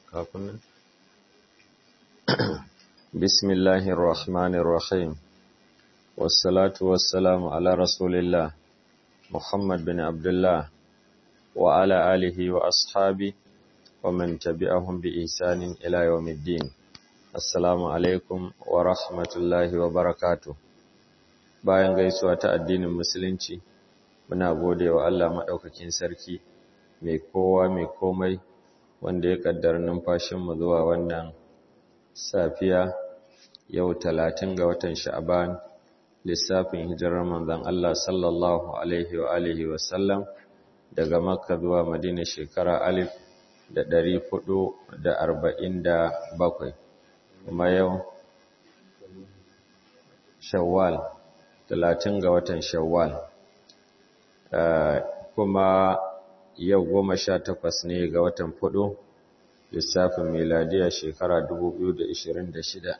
kafin بسم الله الرحمن الرحيم والصلاة والسلام على رسول الله محمد بن عبد الله وعلى آله وأصحابه ومن تبعهم بإحسان إلى يوم الدين السلام عليكم ورحمة الله وبركاته bayan gaisuwa ta addinin musulunci muna gode wa Allah maɗaukakin sarki mai kowa mai komai wanda ya ƙaddar numfashinmu zuwa wannan safiya yau talatin ga watan sha'aban lissafin hijirar manzon Allah sallallahu alaihi wa alihi wa sallam daga makka zuwa madina shekara alif da ɗari hudu da arba'in da bakwai kuma yau shawwal talatin ga watan shawwal kuma yau goma sha takwas ne ga watan fudu lissafin miladiya shekara 2026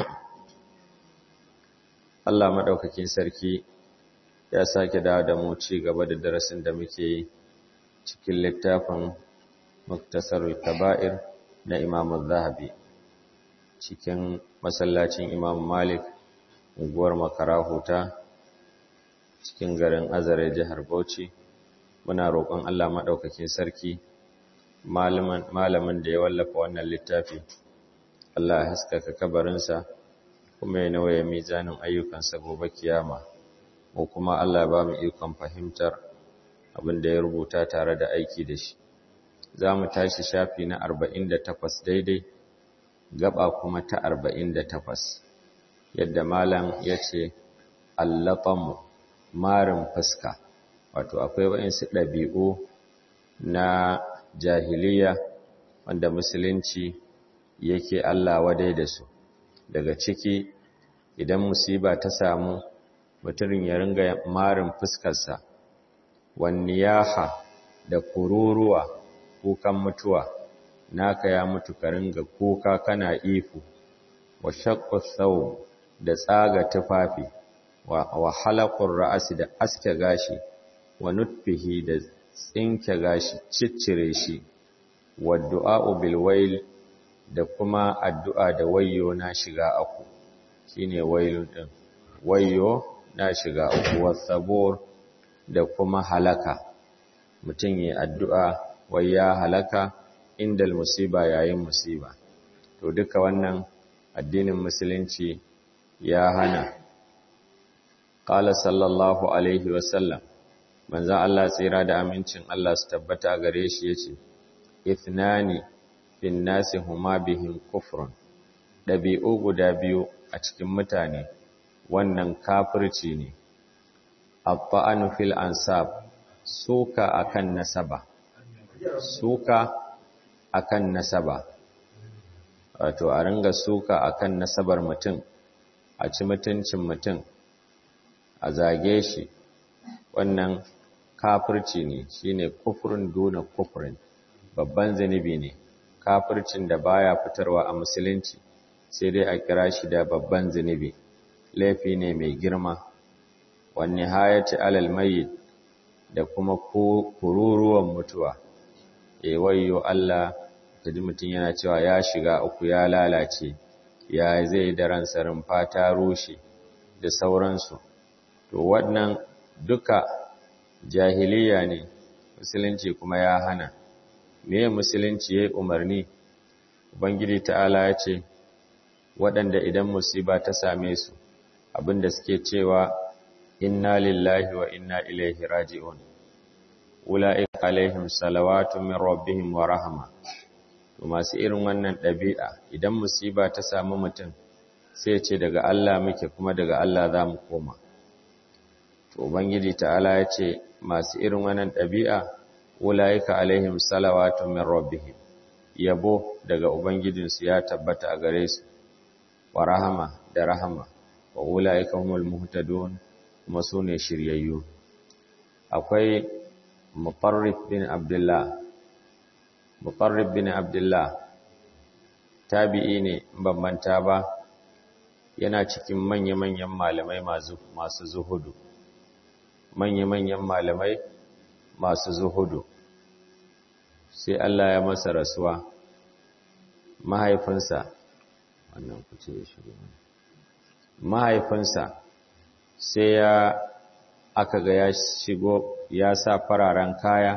Allah maɗaukakin sarki ya sake dawo da mu ci gaba da darasin da muke yi cikin littafin muktasarul kaba'ir na Imam Zahabi cikin masallacin Imam Malik unguwar Makara Huta cikin garin Azare jihar Bauchi muna roƙon Allah maɗaukakin sarki malamin da ya wallafa wannan littafi Allah ya haskaka kabarinsa kuma ya nawaye mizanin ayyukansa gobe kiyama ko kuma Allah ba mu ikon fahimtar abin da ya rubuta tare da aiki da shi za mu tashi shafi na 48 daidai gaba kuma ta 48 yadda malam ya ce allatamu marin fuska wato akwai waɗansu ɗabi'u na jahiliya wanda musulunci yake Allah wadai da su daga ciki idan musiba ta samu mutumin ya ringa marin fuskarsa wanniyaha da kururuwa kukan mutuwa naka ya mutu ka ringa kuka kana ifu wa shaqqu thawb da tsaga tufafi wa halaqur ra'si da aske gashi wa nutfihi da tsinke gashi ciccire shi wa du'a'u bil wail da kuma addu'a da wayyo na shiga aku shine wailu din wayyo na shiga aku wasabur da kuma halaka mutum yi addu'a wai ya halaka indal musiba yayin musiba to duka wannan addinin musulunci ya hana qala sallallahu alaihi wasallam manzan Allah tsira da amincin Allah su tabbata gare shi yace ithnani fin nasi huma bihim kufrun dabi'u guda biyu a cikin mutane wannan kafirci ne abba'anu fil ansab suka akan nasaba suka akan nasaba wato a ringa suka akan nasabar mutum a ci mutuncin mutum a zage shi wannan kafirci ne shine kufrun duna kufrin babban zanibi ne kafircin da baya fitarwa a musulunci sai dai a kira shi da babban zanibi laifi ne mai girma wani hayati alal mayyit da kuma kururuwan mutuwa e wayyo Allah kaji mutum yana cewa ya shiga uku ya lalace ya zai da ransa rumfa ta rushe da sauransu to wannan duka jahiliya ne musulunci kuma ya hana me musulunci yayi umarni ubangiji ta'ala ya ce waɗanda idan musiba ta same su abinda suke cewa inna lillahi wa inna ilaihi raji'un ula'ika alaihim salawatu min rabbihim wa rahma to masu irin wannan ɗabi'a idan musiba ta samu mutum sai ce daga Allah muke kuma daga Allah za mu koma to ubangiji ta'ala ya ce masu irin wannan ɗabi'a ulaika alaihim salawatu min rabbihim yabo daga ubangijinsu ya tabbata a gare su wa rahama da rahama wa ulaika humul muhtadun kuma su ne shiryayyu akwai muqarrib bin abdullah muqarrib bin abdullah tabi'i ne ban manta ba yana cikin manya-manyan malamai masu zuhudu manya-manyan malamai masu zuhudu sai Allah ya masa rasuwa mahaifinsa wannan kuce ya shigo mahaifinsa sai ya aka ga ya shigo ya sa fararen kaya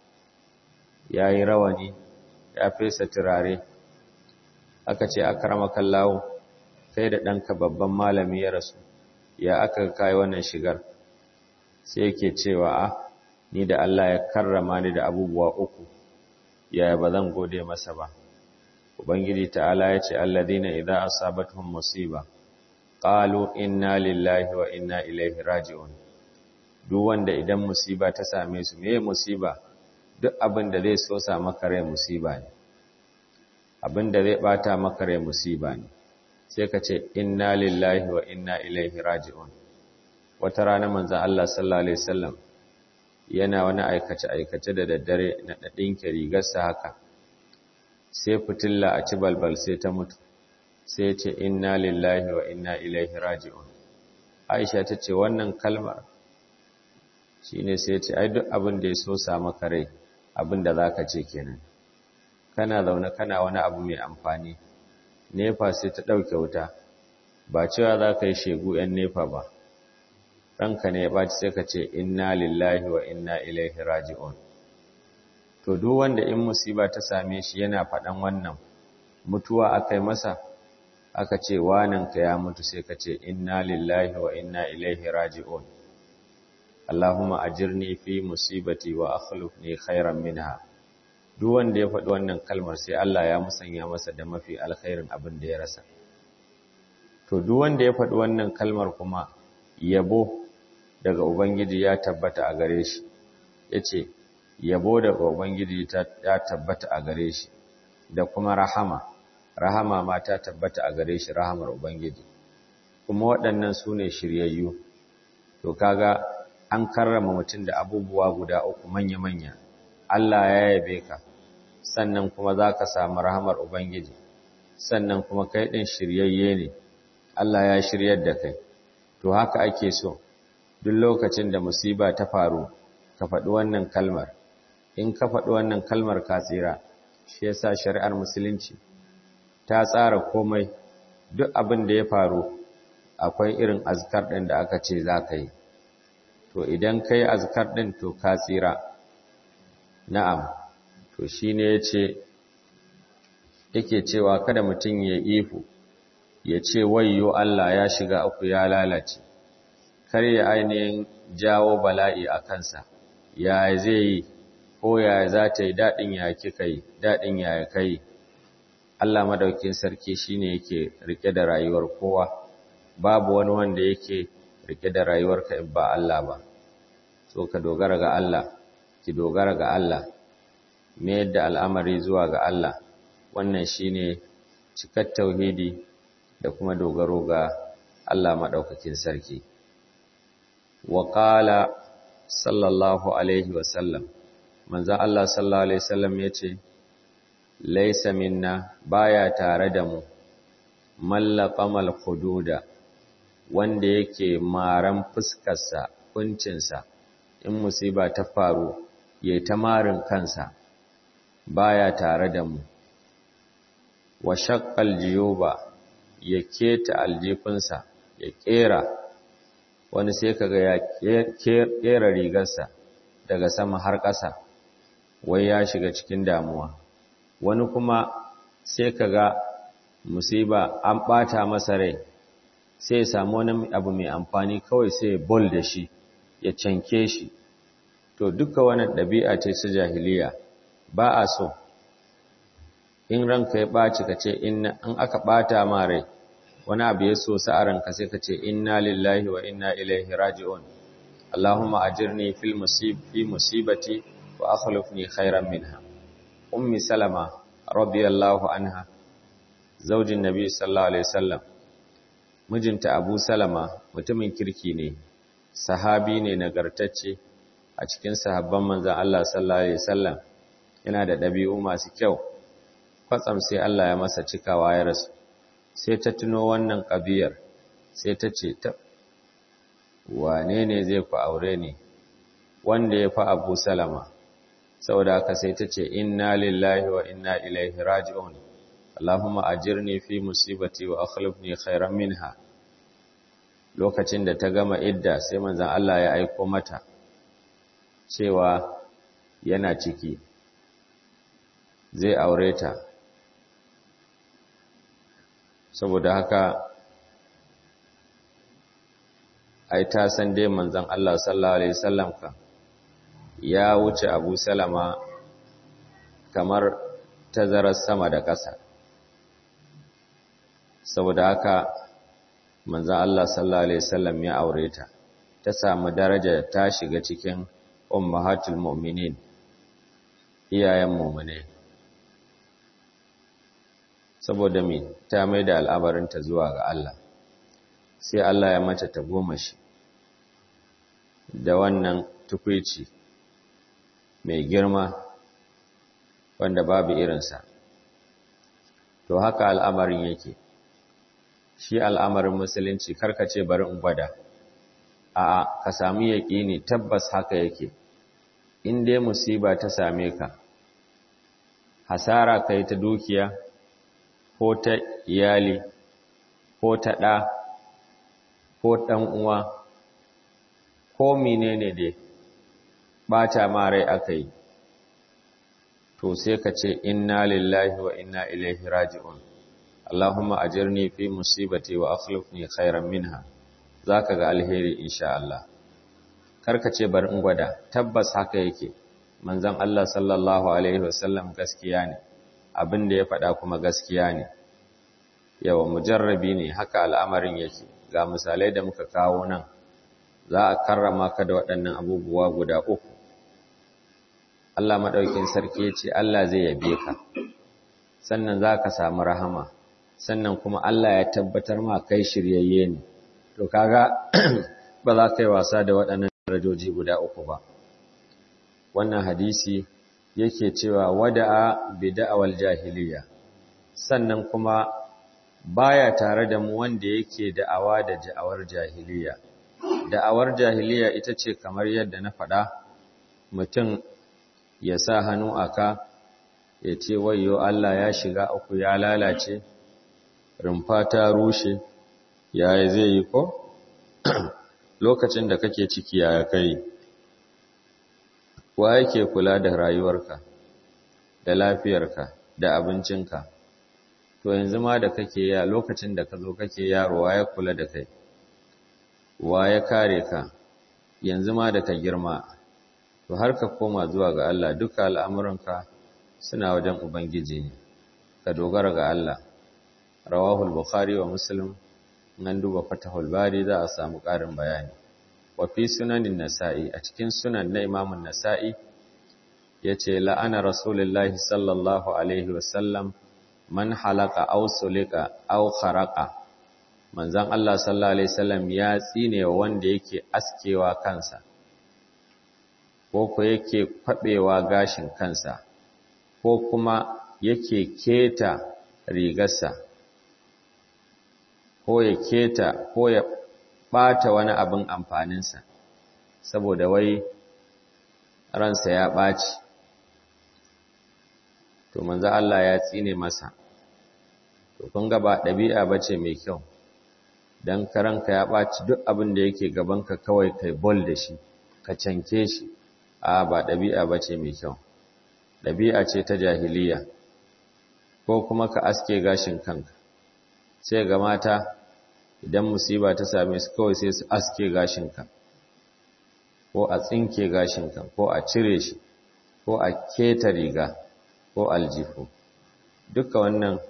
ya yi rawani ya fesa turare aka ce akramaka lawo kai da ɗanka babban malami ya rasu ya aka kai wannan shigar sai yake cewa a ni da Allah ya karrama ni da abubuwa uku yaya ba zan gode masa ba ubangiji ta'ala ya ce alladhina idza asabatuhum musiba qalu inna lillahi wa inna ilaihi raji'un duk wanda idan musiba ta same su meye musiba duk abin da zai so sa maka rai musiba ne abin da zai bata maka rai musiba ne sai ka ce inna lillahi wa inna ilaihi raji'un wata rana manzon Allah sallallahu alaihi wasallam yana wani aikace aikace da daddare na dadinke rigarsa haka sai fitilla a ci balbal sai ta mutu sai ce inna lillahi wa inna ilaihi raji'un Aisha ta ce wannan kalmar shine sai ce ai duk abin da ya so sa maka rai abin da zaka ce kenan kana zaune kana wani abu mai amfani nefa sai ta dauke wuta ba cewa zaka yi shegu yan nefa ba ranka ne ya baci sai ka ce inna lillahi wa inna ilaihi raji'un to duk wanda in musiba ta same shi yana faɗan wannan mutuwa akai masa aka ce wananka ya mutu sai ka ce inna lillahi wa inna ilaihi raji'un Allahumma ajirni fi musibati wa akhlifni khairan minha duk wanda ya faɗi wannan kalmar sai Allah ya musanya masa da mafi alkhairin abin da ya rasa to duk wanda ya faɗi wannan kalmar kuma yabo daga ubangiji ya tabbata a gare shi yace yabo daga ubangiji ya tabbata a gare shi da kuma rahama rahama ma ta tabbata a gare shi rahamar ubangiji kuma waɗannan su ne shiryayyu to kaga an karrama mutum da abubuwa guda uku manya-manya Allah ya yabe ka sannan kuma za ka samu rahamar ubangiji sannan kuma kai ɗin shiryayye ne Allah ya shiryar da kai to haka ake so duk lokacin da musiba ta faru ka faɗi wannan kalmar in ka faɗi wannan kalmar ka tsira shi yasa shari'ar musulunci ta tsara komai duk abin da ya faru akwai irin azkar ɗin da aka ce za ka yi to idan ka yi azkar ɗin to ka tsira na'am to shi ne ya ce yake cewa kada mutum ya ifu ya ce wayyo Allah ya shiga uku ya lalace kar ya ainihin jawo bala'i a kansa ya zai yi ko ya za ta yi daɗin ya kika yi daɗin ya kai Allah madaukin sarki shine yake rike da rayuwar kowa babu wani wanda yake rike da rayuwarka in ba Allah ba so ka dogara ga Allah ki dogara ga Allah me yadda al'amari zuwa ga Allah wannan shine cikar tauhidi da kuma dogaro ga Allah madaukakin sarki wa qala sallallahu alaihi wa sallam manzo Allah sallallahu alaihi wasallam yace laisa minna baya tare da mu mallaqamal hududa wanda yake maran fuskarsa kuncinsa in musiba ta faru yayi ta marin kansa baya tare da mu wa shaqqal jiyuba ya keta aljifinsa ya kera wani sai kaga ya kera rigarsa daga sama har ƙasa wai ya shiga cikin damuwa wani kuma sai kaga musiba an ɓata masa rai sai ya samu wani abu mai amfani kawai sai ya bol da shi ya canke shi to duka wani ɗabi'a ce su jahiliya ba a so in ranka ya ɓaci ka ce in aka ɓata ma rai wani abu ya so sa a ranka sai ka ce inna lillahi wa inna ilaihi raji'un Allahumma ajirni fil musib fi musibati wa akhlifni khairan minha ummi salama radiyallahu anha zaujin nabi sallallahu alaihi wasallam mijinta abu salama mutumin kirki ne sahabi ne nagartacce a cikin sahabban manzon Allah sallallahu alaihi wasallam yana da dabi'u masu kyau kwatsam sai Allah ya masa cikawa ya rasu sai ta tuno wannan kabiyar sai ta ce ta wane ne zai ku aure ni wanda ya fi abu salama saboda haka sai ta ce inna lillahi wa inna ilaihi raji'un Allahumma ajirni fi musibati wa akhlifni khairan minha lokacin da ta gama idda sai manzon Allah ya aiko mata cewa yana ciki zai aure ta saboda haka ai ta san dai manzon Allah sallallahu alaihi wasallam ka ya wuce Abu Salama kamar tazarar sama da ƙasa saboda haka manzon Allah sallallahu alaihi wasallam ya aure ta ta samu daraja ta shiga cikin ummahatul mu'minin iyayen mu'mine saboda me ta mai da al'amarinta zuwa ga Allah sai Allah ya mata ta goma shi da wannan tukwici mai girma wanda babu irinsa to haka al'amarin yake shi al'amarin musulunci karkace bari in gwada a'a ka samu yaƙini tabbas haka yake in dai musiba ta same ka hasara kai ta dukiya ko ta iyali ko ta ɗa ko ɗan uwa ko menene dai ɓata ma rai aka yi to sai ka ce inna lillahi wa inna ilaihi raji'un Allahumma ajirni fi musibati wa akhlifni khairan minha zaka ga alheri insha Allah karka ce bar in gwada tabbas haka yake manzon Allah sallallahu alaihi wasallam gaskiya ne abin da ya faɗa kuma gaskiya ne yawa mujarrabi ne haka al'amarin yake ga misalai da muka kawo nan za a karrama ka da waɗannan abubuwa guda uku Allah maɗaukin sarki ya ce Allah zai yabe ka sannan za ka samu rahama sannan kuma Allah ya tabbatar ma kai shiryayye ne to kaga ba za ka yi wasa da waɗannan darajoji guda uku ba wannan hadisi yake cewa wada'a bida'awal jahiliya sannan kuma baya tare da mu wanda yake da'awa da da'awar jahiliya da'awar jahiliya ita ce kamar yadda na faɗa mutum ya sa hannu aka ya ce wayo Allah ya shiga uku ya lalace rumfa ta rushe yaya zai yi ko lokacin da kake ciki ya kai wa yake kula da rayuwarka da lafiyarka da abincinka to yanzu ma da kake ya lokacin da ka zo kake yaro wa ya kula da kai wa ya kare ka yanzu ma da ka girma to har ka koma zuwa ga Allah duka al'amuranka suna wajen Ubangiji ne ka dogara ga Allah rawahul bukhari wa muslim nan duba fatahul bari za a samu ƙarin bayani wa fi sunanin nasa'i a cikin sunan na imamun nasa'i yace la'ana rasulullahi sallallahu alaihi wasallam man halaka aw sulika aw kharaqa manzon Allah sallallahu alaihi wasallam ya tsine wanda yake askewa kansa ko ko yake kwabewa gashin kansa ko kuma yake keta rigarsa ko ya keta ko ya ɓata wani abin amfaninsa saboda wai ransa ya ɓaci to manzo Allah ya tsine masa to kun ga ba ɗabi'a bace mai kyau dan karanka ya ɓaci duk abin da yake gabanka kawai kai bol da shi ka canke shi a ba ɗabi'a bace mai kyau ɗabi'a ce ta jahiliya ko kuma ka aske gashin kanka sai ga mata idan musiba ta same su kawai sai su aske gashinka ko a tsinke gashinka ko a cire shi ko a keta riga ko aljihu duka wannan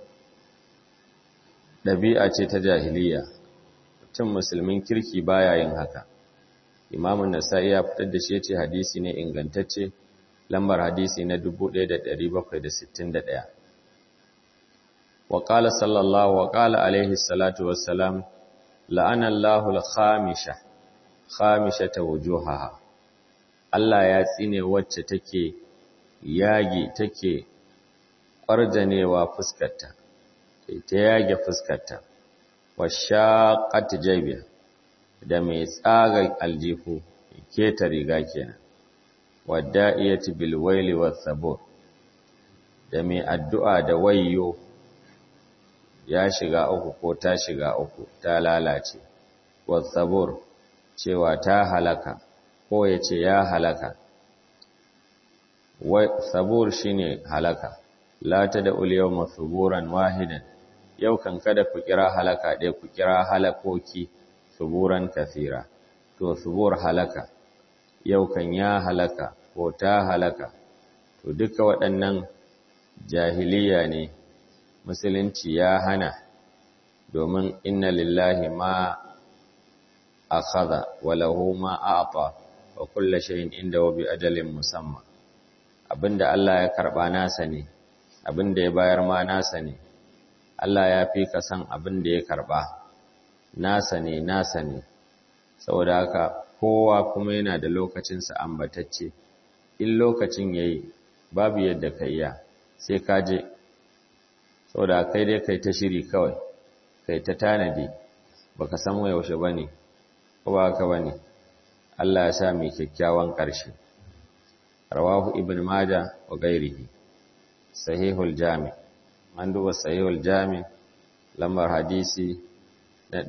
ɗabi'a ce ta jahiliya mutum musulmin kirki baya yin haka imamun nasa'i ya fitar da shi ya ce hadisi ne ingantacce lambar hadisi na 1761 wa qala sallallahu wa qala alaihi salatu wassalam la'ana Allahu al-khamisha khamishata wujuhaha Allah ya tsine wacce take yage take ƙwarjanewa fuskarta ta yage fuskarta wa shaqqat jaybiha da mai tsaga aljihu keta riga kenan wadda'iyati bil waili was sabur da mai addu'a da wayyo ya shiga uku ko ta shiga uku ta lalace wasabur cewa ta halaka ko ya ce ya halaka sabur shine halaka la ta da uliyau masuburan wahidan yau kan kada ku kira halaka ɗaya ku kira halakoki suburan kasira to subur halaka yau kan ya halaka ko ta halaka to duka waɗannan jahiliya ne musulunci ya hana domin inna lillahi ma akhadha wa lahu ma a'ta wa kullu shay'in indahu bi ajalin musamma abinda Allah ya karba nasa ne abinda ya bayar ma nasa ne Allah ya fi ka san abinda ya karba nasa ne nasa ne saboda haka kowa kuma yana da lokacinsa ambatacce in lokacin yayi babu yadda ka iya sai ka je saboda kai dai kai ta shiri kawai kai ta tanadi baka san yaushe bane ko ba haka bane Allah ya sa mu kyakkyawan ƙarshe rawahu ibn majah wa ghairihi sahihul jami an duba sahihul jami lambar hadisi na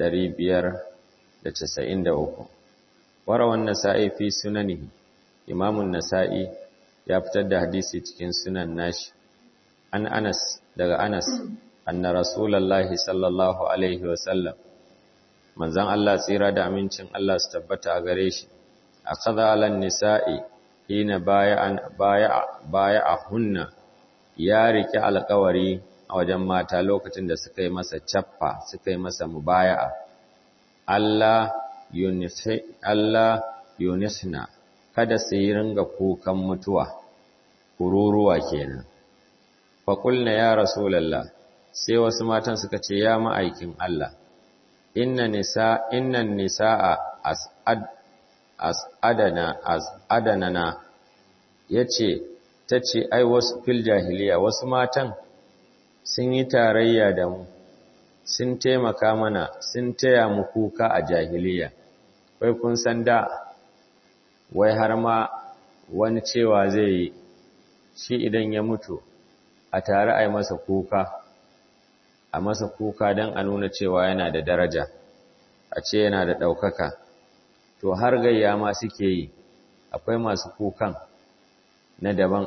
593 warawan nasa'i fi sunanihi imamun nasa'i ya fitar da hadisi cikin sunan nashi an anas daga anas anna rasulullahi sallallahu alaihi wasallam manzon Allah tsira da amincin Allah su tabbata a gare shi akhadha alan nisa'i hina baya'an baya'a baya'ahunna ya rike alƙawari a wajen mata lokacin da suka yi masa cappa suka yi masa mubaya'a Allah yunisi Allah yunisna kada su yi ringa kukan mutuwa kururuwa kenan fa qulna ya rasulullah sai wasu matan suka ce ya ma'aikin Allah inna nisa inna nisaa as'ad as'adana as'adanana yace tace ai wasu fil jahiliya wasu matan sun yi tarayya da mu sun taimaka mana sun taya mu kuka a jahiliya wai kun san da wai har ma wani cewa zai yi shi idan ya mutu a tare a yi masa kuka a masa kuka don a nuna cewa yana da daraja a ce yana da ɗaukaka to har gayya ma suke yi akwai masu kukan na daban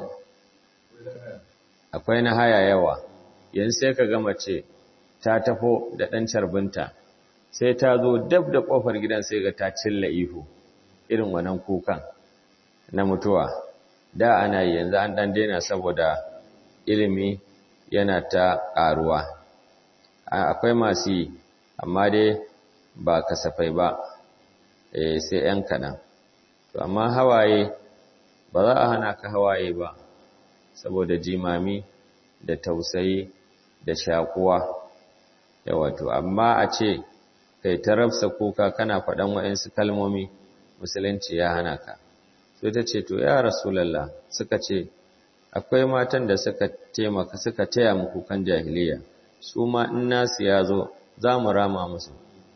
akwai na haya yawa yanzu sai ka gama ce ta tafo da ɗan carbinta sai ta zo dab da ƙofar gidan sai ga ta cilla ihu irin wannan kukan na mutuwa da ana yi yanzu an ɗan daina saboda ilimi yana ta ƙaruwa akwai masu yi amma dai ba kasafai ba sai ‘yan kaɗan to amma hawaye ba za a hana ka hawaye ba saboda jimami da tausayi da shakuwa yawato amma a ce kai ta rafsa kuka kana faɗan wa'insu kalmomi musulunci ya hana ka sai ta ce to ya rasulallah suka ce akwai matan da suka taimaka suka taya mu kukan jahiliya su ma in nasu ya zo za mu rama musu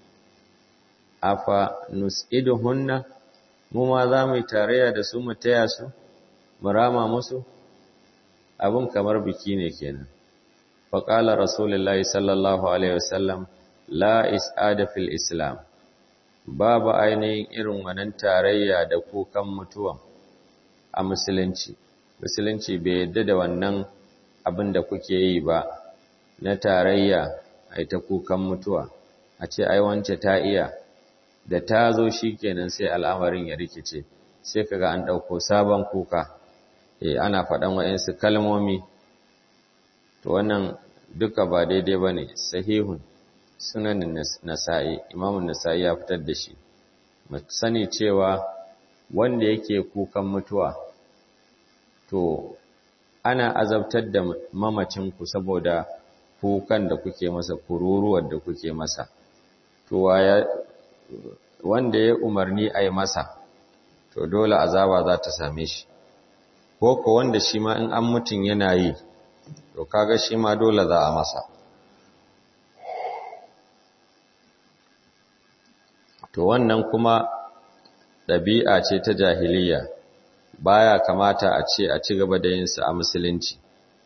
afa nus'iduhunna mu ma za mu yi tarayya da su mu taya su mu rama musu abin kamar biki ne kenan faƙala rasulullahi sallallahu alaihi wasallam la is'ada fil islam babu ainihin irin wannan tarayya da kukan mutuwa a musulunci musulunci bai yadda da wannan abin da kuke yi ba na tarayya ai ta kukan mutuwa a ce ai wance ta iya da ta zo shikenan sai al'amarin ya rikice sai kaga an ɗauko sabon kuka eh ana faɗan wa'insu kalmomi to wannan duka ba daidai bane sahihun sunanin nasa'i imamun nasa'i ya fitar da shi mu sani cewa wanda yake kukan mutuwa to ana azabtar da mamacinku saboda kukan da kuke masa kururuwar da kuke masa to wanda ya umarni a yi masa to dole azaba za ta same shi ko ko wanda shi ma in an mutum yana yi to kaga shi ma dole za a masa to wannan kuma ɗabi'a ce ta jahiliya baya kamata a ce a ci gaba da yinsa a musulunci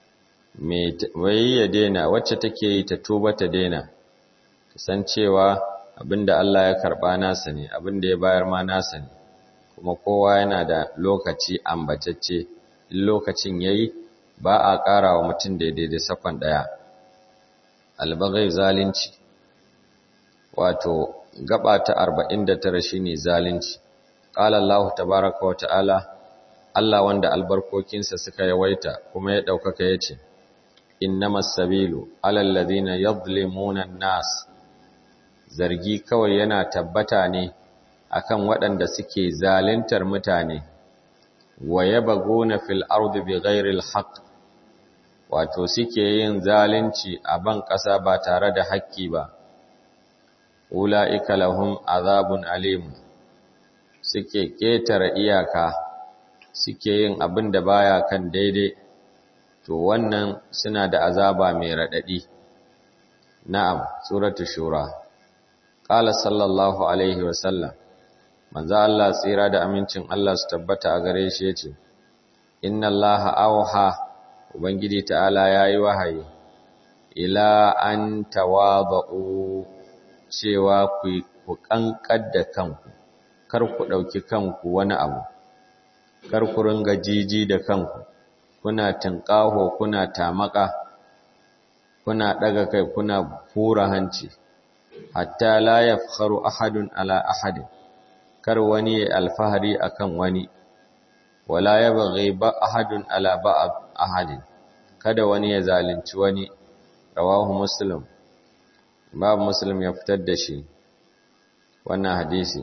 mai ya daina wacce take yi ta tuba ta daina san cewa abinda Allah ya karba nasa ne abinda ya bayar ma nasa ne kuma kowa yana da lokaci ambatacce in lokacin yayi ba a ƙara wa mutum daidai da sakon ɗaya albagai zalunci wato gaba ta 49 shine zalunci qala Allah tabaaraka wa ta'ala Allah wanda albarkokinsa suka yawaita kuma ya daukaka yace innamas sabilu alal ladina yadhlimuna an-nas zargi kawai yana tabbata ne akan waɗanda suke zaluntar mutane wa yabghuna fil ardi bighairi al-haqq wato suke yin zalunci a ban ƙasa ba tare da haƙƙi ba ula'ika lahum azabun alim suke ƙetare iyaka suke yin abin da baya kan daidai to wannan suna da azaba mai raɗaɗi na'am suratu shura qala sallallahu alaihi wasallam manzo Allah tsira da amincin Allah su tabbata a gare shi yace inna allaha awha ubangiji ta'ala yayi wahayi ila an tawadu cewa ku kankar da kanku kar ku ɗauki kanku wani abu kar ku ringa jiji da kanku kuna tinƙaho kuna tamaka kuna ɗaga kai kuna fura hanci hatta la yafkharu ahadun ala ahadin kar wani ya alfahari akan wani wala yabghi ba ahadun ala ba'd ahadin kada wani ya zalunci wani rawahu muslim babu muslim ya fitar da shi wannan hadisi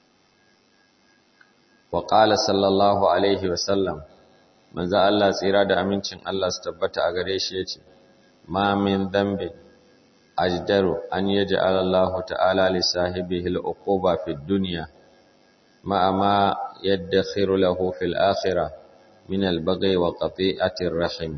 wa qala sallallahu alaihi wa sallam manzo Allah tsira da amincin Allah su tabbata a gare shi yace ma min dhanbi ajdaru an yaj'ala Allah ta'ala li sahibihi al-uquba fi dunya ma ma yadkhiru lahu fil akhirah min al-baghi wa qati'ati ar-rahim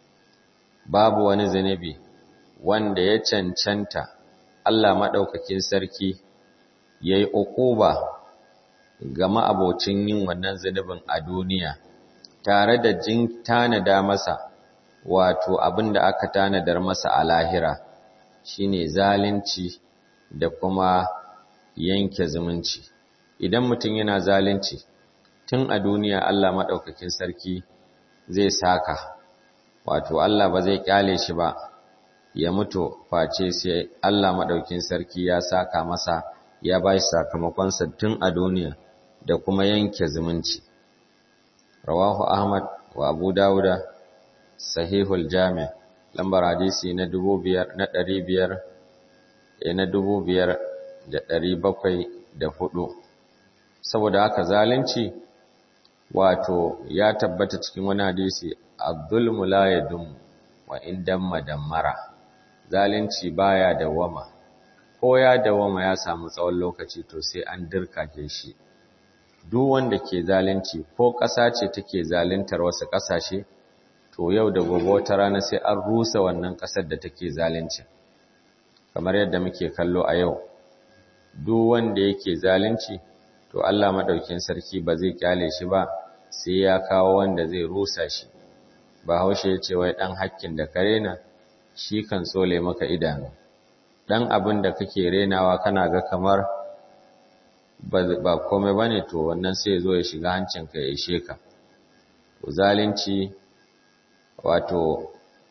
babu wani zanibi wanda ya cancanta Allah maɗaukakin sarki ya yi uquba ga ma'abocin yin wannan zunubin a duniya tare da jin tanada masa wato abin da aka tanadar masa a lahira shine zalunci da kuma yanke zumunci idan mutum yana zalunci tun a duniya Allah maɗaukakin sarki zai saka wato Allah ba zai kyale shi ba ya mutu face sai Allah maɗaukin sarki ya saka masa ya ba shi sakamakonsa tun a duniya da kuma yanke zumunci. Rawahu Ahmad wa Abu Dawuda Sahihul Jami' lambar hadisi na dubu biyar na ɗari biyar na dubu biyar da ɗari bakwai da hudu. Saboda haka zalunci wato ya tabbata cikin wani hadisi Abdul la yadum wa indan madammara zalunci baya dawama ko ya dawama ya samu tsawon lokaci to sai an dirkake shi duk wanda ke zalunci ko ƙasa ce take zaluntar wasu ƙasashe to yau da gobe wata rana sai an rusa wannan ƙasar da take zalunci kamar yadda muke kallo a yau duk wanda yake zalunci to Allah madaukin sarki ba zai kyale shi ba sai ya kawo wanda zai rusa shi Bahaushe ya ce wai ɗan hakkin da ka rena shi kan tsole maka idanu. Ɗan abin da kake renawa kana ga kamar ba komai ba ne to wannan sai zo ya shiga hancinka ya ishe ka. Zalunci wato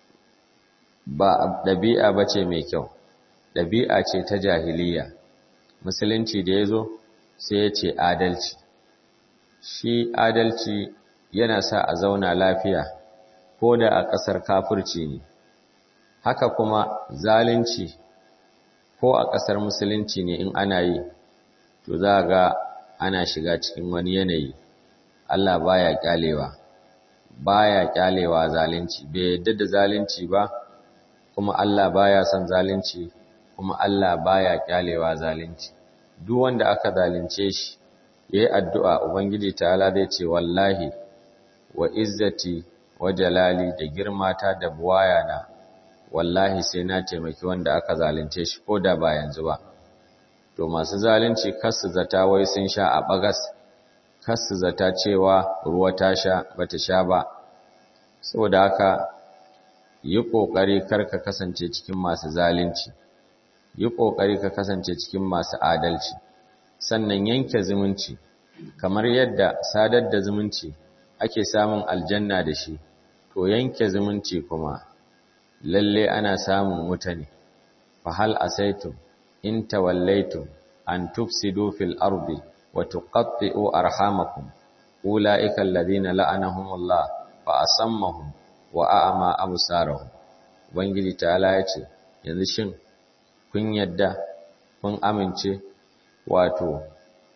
ba ɗabi'a ba ce mai kyau, ɗabi'a ce ta jahiliya. Musulunci da ya zo sai ya ce adalci. Shi adalci yana sa a zauna lafiya. ko da a ƙasar kafirci ne haka kuma zalunci ko a ƙasar musulunci ne in ana yi to za ga ana shiga cikin wani yanayi Allah baya kyalewa baya kyalewa zalunci bai yadda da zalunci ba kuma Allah baya son zalunci kuma Allah baya kyalewa zalunci duk wanda aka zalunce shi yayi addu'a ubangiji ta'ala zai ce wallahi wa izzati wa jalali da girmata da buwayana wallahi sai na taimaki wanda aka zalunce shi ko da ba yanzu ba to masu zalunci kasu zata wai sun sha a bagas kasu zata cewa ruwa ta sha bata sha ba saboda haka yi ƙoƙari kar ka kasance cikin masu zalunci yi ƙoƙari ka kasance cikin masu adalci sannan yanke zumunci kamar yadda sadar da zumunci ake samun aljanna da shi to yanke zumunci kuma lalle ana samun mutane fa hal asaitum in tawallaitum an tufsidu fil ardi wa tuqatti'u arhamakum ulaika alladhina la'anahumullah fa asammahum wa a'ama absarahum ubangiji ta'ala yace yanzu shin kun yadda kun amince wato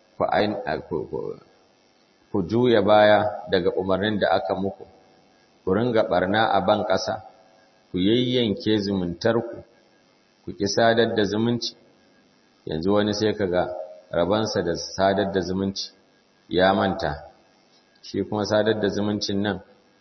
ku juya baya daga umarnin da aka muku ku ringa barna a ban ƙasa ku yayyanke zumuntarku ku ki sadar da zumunci yanzu wani sai kaga rabansa da sadar da zumunci ya manta shi kuma sadar da zumuncin nan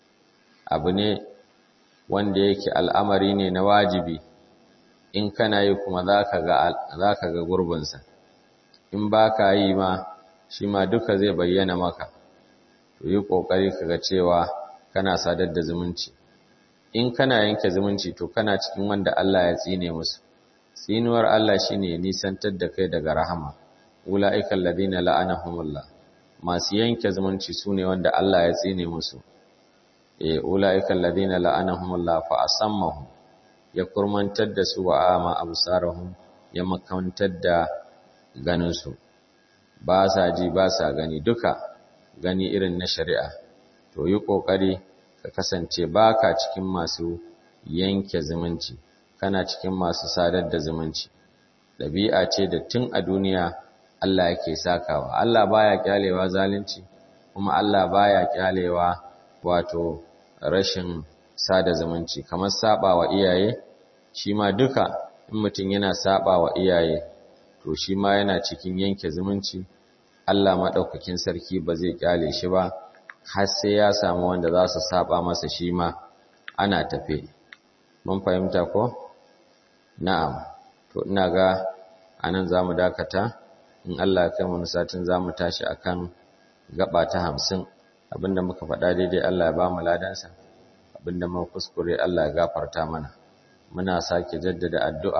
abu ne wanda yake al'amari ne na wajibi in kana yi kuma za ka ga gurbinsa in ba ka yi ma shi ma duka zai bayyana maka to yi ƙoƙari ka ga cewa kana sadar da zumunci in kana yanke zumunci to kana cikin wanda Allah ya tsine musu tsinuwar Allah shine nisantar da kai daga rahama ula'ikal ladina la'anahumullah masu yanke zumunci sune wanda Allah ya tsine musu eh ula'ikal ladina la'anahumullah fa asammahum ya kurmantar da su wa ama absarahum ya makantar da ganin su ba sa ji ba sa gani duka gani irin na shari'a to yi kokari ka kasance baka cikin masu yanke zumunci kana cikin masu sadar da zumunci ɗabi'a ce da tun a duniya Allah yake sakawa Allah baya kyalewa zalunci kuma Allah baya kyalewa wato rashin sada zumunci kamar saba wa iyaye shi ma duka in mutum yana saba wa iyaye to shi ma yana cikin yanke zumunci Allah maɗaukakin sarki ba zai kyale shi ba har sai ya samu wanda za su saba masa shi ma ana tafe mun fahimta ko na'am to ina ga anan zamu dakata in Allah ya kai mu satin zamu tashi akan gaba ta 50 abinda muka faɗa daidai Allah ya ba mu ladansa abinda muka kuskure Allah ya gafarta mana muna sake jaddada addu'a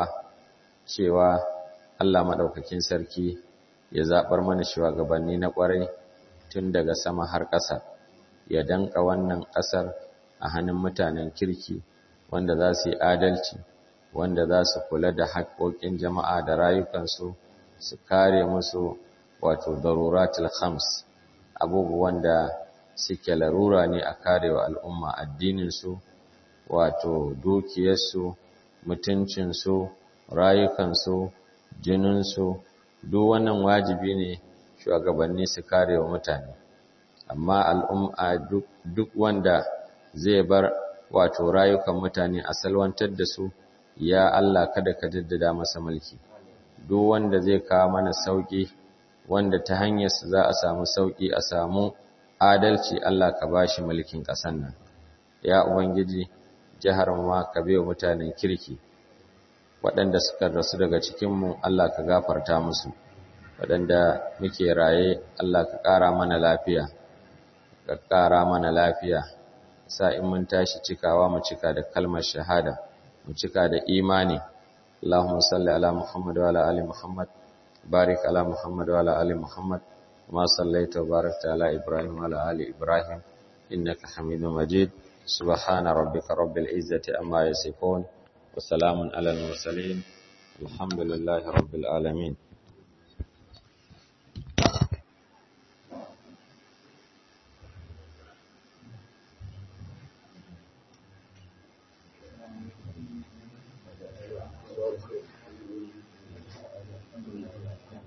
cewa Allah madaukakin sarki ya zabar mana shugabanni na kwarai tun daga sama har ƙasa ya danka wannan ƙasar a hannun mutanen kirki wanda za su yi adalci wanda za su kula da haƙoƙin jama'a da rayukansu su kare musu wato daruratul khams abubuwan da suke larura ne a karewa al'umma addininsu wato dukiyarsu mutuncinsu rayukansu jininsu duk wannan wajibi ne shugabanni su karewa mutane amma al'umma duk wanda zai bar wato rayukan mutane a salwantar da su ya Allah kada ka jaddada masa mulki duk wanda zai kawo mana sauki wanda ta hanyar su za a samu sauki a samu adalci Allah ka bashi mulkin ƙasan nan ya ubangiji jihar ma ka biyo mutanen kirki waɗanda suka rasu daga cikin mu Allah ka gafarta musu waɗanda muke raye Allah ka ƙara mana lafiya ka ƙara mana lafiya sa in mun tashi cikawa mu cika da kalmar shahada mu cika da imani Allahumma salli ala Muhammad wa ala ali Muhammad barik ala Muhammad wa ala ali Muhammad kama sallaita wa barakta ala Ibrahim wa ala ali Ibrahim innaka Hamidum Majid subhana rabbika rabbil izzati amma yasifun wa salamun ala al mursalin alhamdulillahi rabbil alamin